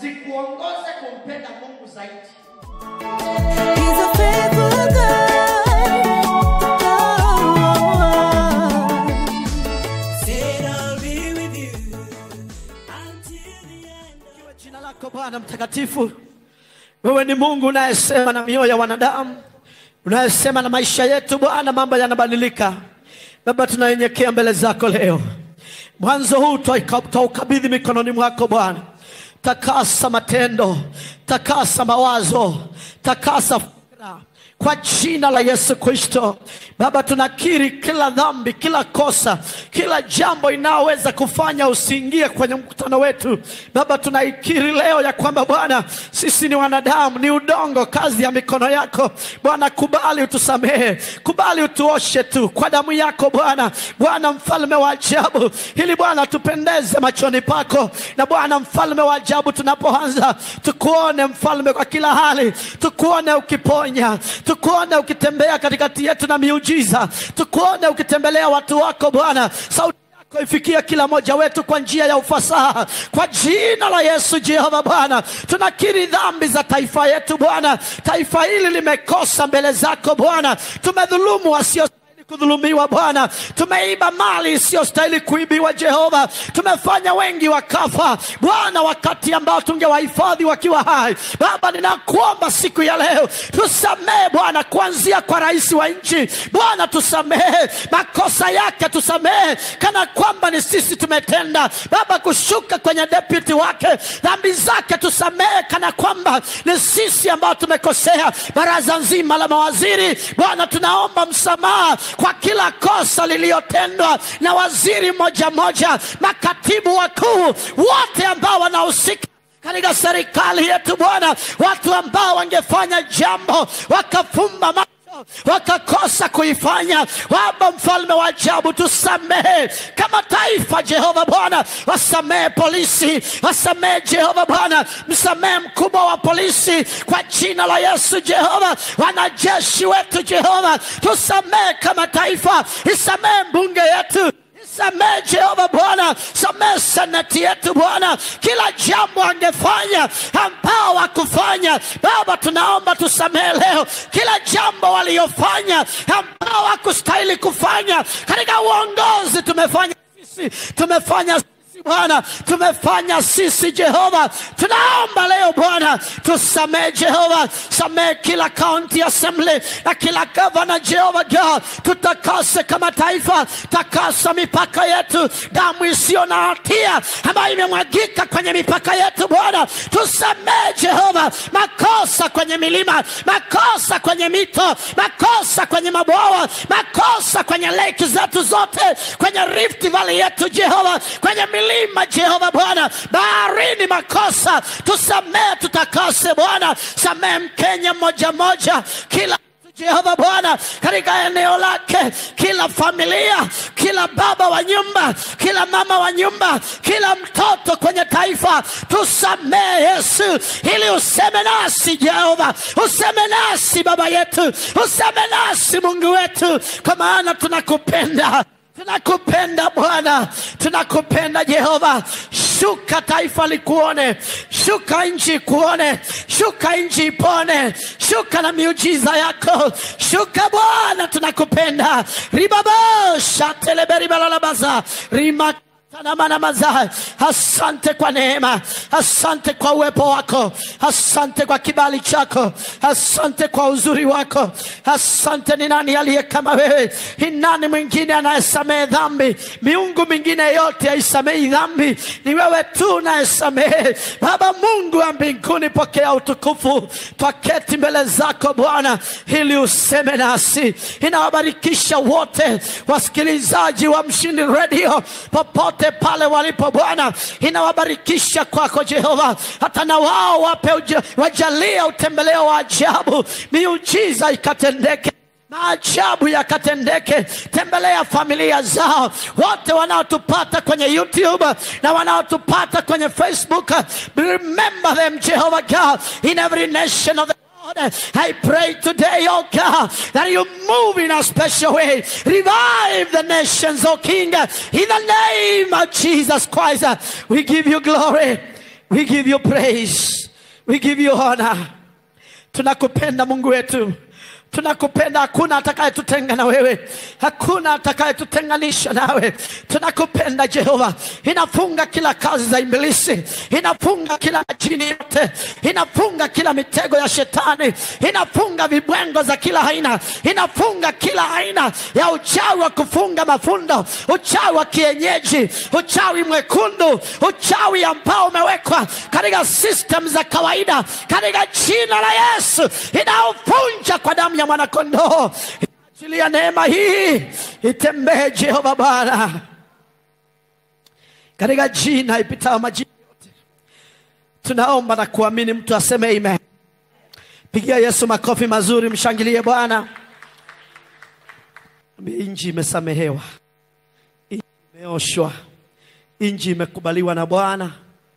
zikuongoze kumpenda mungu zaidi He's a faithful God. Said I'll be with you until the end. Kwa jina lako Bwana mtakatifu, wewe ni Mungu unayesema na mioyo ya wanadamu, unayesema na maisha yetu Bwana, mambo yanabadilika. Baba, tunanyenyekea mbele zako leo, mwanzo huu twaika- twaukabidhi mikononi mwako Bwana. Takasa matendo, takasa mawazo, takasa fikra kwa jina la Yesu Kristo. Baba, tunakiri kila dhambi, kila kosa, kila jambo inayoweza kufanya usiingie kwenye mkutano wetu. Baba, tunaikiri leo ya kwamba Bwana, sisi ni wanadamu, ni udongo, kazi ya mikono yako. Bwana, kubali utusamehe, kubali utuoshe tu kwa damu yako Bwana. Bwana mfalme wa ajabu, ili Bwana tupendeze machoni pako, na Bwana mfalme wa ajabu, tunapoanza tukuone mfalme kwa kila hali, tukuone ukiponya, tukuone ukitembea katikati yetu na miujiza, tukuone ukitembelea watu wako Bwana. Sauti yako ifikie kila mmoja wetu kwa njia ya ufasaha, kwa jina la Yesu. Jehova Bwana, tunakiri dhambi za taifa yetu Bwana. Taifa hili limekosa mbele zako Bwana, tumedhulumu wasio kudhulumiwa Bwana, tumeiba mali isiyostahili kuibiwa Jehova, tumefanya wengi wakafa Bwana, wakati ambao tungewahifadhi wakiwa hai. Baba, ninakuomba siku ya leo tusamehe Bwana, kuanzia kwa rais wa nchi Bwana, tusamehe makosa yake, tusamehe kana kwamba ni sisi tumetenda Baba, kushuka kwenye deputy wake, dhambi zake tusamehe kana kwamba ni sisi ambao tumekosea. Baraza nzima la mawaziri Bwana, tunaomba msamaha kwa kila kosa lililotendwa na waziri mmoja mmoja, makatibu wakuu wote ambao wanahusika katika serikali yetu Bwana, watu ambao wangefanya jambo wakafumba macho wakakosa kuifanya. Baba mfalme wa ajabu, tusamehe kama taifa Jehova Bwana, wasamehe polisi, wasamehe Jehova Bwana, msamehe mkubwa wa polisi kwa jina la Yesu Jehova, wanajeshi wetu Jehova, tusamehe kama taifa, isamehe mbunge yetu Samehe Jehova Bwana, samehe senati yetu Bwana, kila jambo angefanya ambao wakufanya Baba, tunaomba tusamehe leo kila jambo waliofanya ambao wakustahili kufanya katika uongozi. Tumefanya sisi, tumefanya sisi Bwana, tumefanya sisi Jehova, tunaomba leo Bwana tusamehe Jehova, samehe kila county assembly na kila gavana Jehova God, tutakase kama taifa, takasa mipaka yetu, damu isiyo na hatia ambayo imemwagika kwenye mipaka yetu Bwana, tusamehe Jehova, makosa kwenye milima, makosa kwenye mito, makosa kwenye mabwawa, makosa kwenye lake zetu zote, kwenye Rift Valley yetu Jehova, kwenye milima Jehova Bwana, baharini makosa, tusamehe, tutakase Bwana, samehe Mkenya mmoja mmoja, kila Jehova Bwana, katika eneo lake, kila familia, kila baba wa nyumba, kila mama wa nyumba, kila mtoto kwenye taifa, tusamehe Yesu, ili useme nasi Jehova, useme nasi Baba yetu, useme nasi Mungu wetu, kwa maana tunakupenda tunakupenda Bwana, tunakupenda Jehova. Shuka taifa likuone, shuka nchi kuone, shuka nchi ipone, shuka na miujiza yako, shuka Bwana, tunakupenda. ribabosha teleberibalalabaza rima Tanamanamasai. Asante kwa neema, asante kwa uwepo wako, asante kwa kibali chako, asante kwa uzuri wako, asante. Ni nani aliye kama wewe? Ni nani mwingine anayesamehe dhambi? Miungu mingine yote haisamehi dhambi, ni wewe tu unayesamehe. Baba Mungu wa mbinguni, pokea utukufu. Twaketi mbele zako Bwana ili useme nasi. Inawabarikisha wote wasikilizaji wa Mshindi Radio popote pale walipo Bwana, inawabarikisha kwako Jehova, hata na wao wape uja- wajalia utembeleo wa ajabu, miujiza ikatendeke maajabu yakatendeke. Tembelea familia zao wote wanaotupata kwenye YouTube na wanaotupata kwenye Facebook. Remember them Jehovah God in every nation of the Lord. I pray today, oh God, that you move in a special way. Revive the nations, oh King, in the name of Jesus Christ. We give you glory. We give you praise. We give you honor. Tunakupenda Mungu wetu. Tunakupenda, hakuna atakayetutenga na wewe, hakuna atakayetutenganisha nawe. Tunakupenda Jehova. Inafunga kila kazi za ibilisi, inafunga kila jini yote, inafunga kila mitego ya shetani, inafunga vibwengo za kila aina, inafunga kila aina ya uchawi wa kufunga mafundo, uchawi wa kienyeji, uchawi mwekundu, uchawi ambao umewekwa katika system za kawaida, katika jina la Yesu inaovunja kwa damu ya mwanakondoo. Achilia neema hii itembee, Jehova Bwana, katika jina ipitao majina yote. Tunaomba na kuamini, mtu aseme amen. Pigia Yesu makofi mazuri, mshangilie Bwana. Inji imesamehewa, inji imeoshwa, inji imekubaliwa na Bwana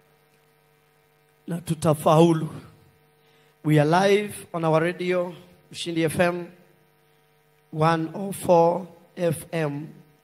na tutafaulu. We are live on our radio Mshindi FM 104 FM.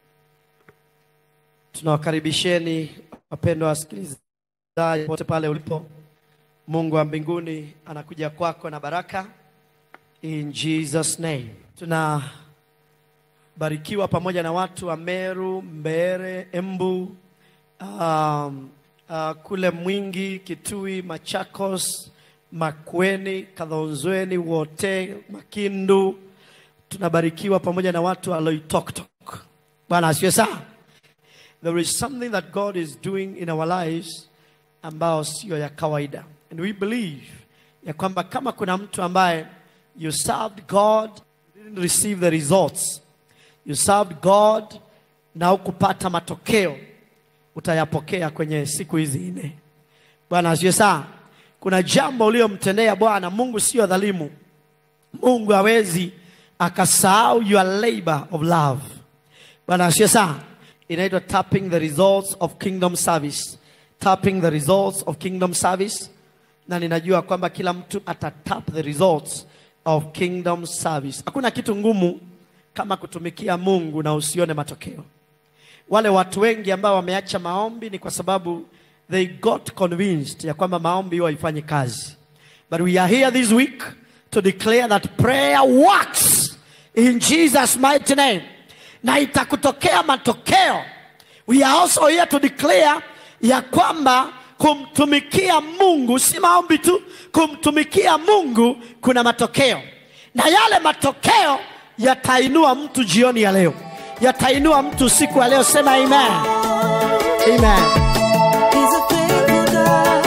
Tunawakaribisheni wapendwa wasikilizaji pote pale ulipo. Mungu wa mbinguni anakuja kwako na baraka in Jesus name. Tunabarikiwa pamoja na watu wa Meru, Mbere, Embu, um, uh, kule Mwingi, Kitui, Machakos, Makweni, Kadhonzweni, Wote, Makindu. Tunabarikiwa pamoja na watu wa Loitoktok. Bwana asifiwe sana. There is something that God is doing in our lives ambao sio ya kawaida. And we believe ya kwamba kama kuna mtu ambaye you served God, you didn't receive the results. You served God na hukupata matokeo, utayapokea kwenye siku hizi nne. Bwana asifiwe sana. Kuna jambo uliomtendea Bwana. Mungu sio dhalimu. Mungu hawezi akasahau your labor of love. Bwana asifiwe sana. Inaitwa tapping the results of kingdom service. Tapping the results of kingdom service. Na ninajua kwamba kila mtu atatap the results of kingdom service. Hakuna kitu ngumu kama kutumikia Mungu na usione matokeo. Wale watu wengi ambao wameacha maombi ni kwa sababu they got convinced ya kwamba maombi huwa haifanyi kazi. But we are here this week to declare that prayer works in Jesus mighty name. Na itakutokea matokeo. We are also here to declare ya kwamba kumtumikia Mungu si maombi tu, kumtumikia Mungu kuna matokeo. Na yale matokeo yatainua mtu jioni ya leo. Yatainua mtu siku ya leo. Sema amen. Amen. He's a faithful God.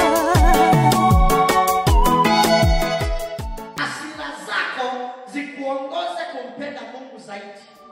Hasira zako zikuongoze kumpenda Mungu zaidi.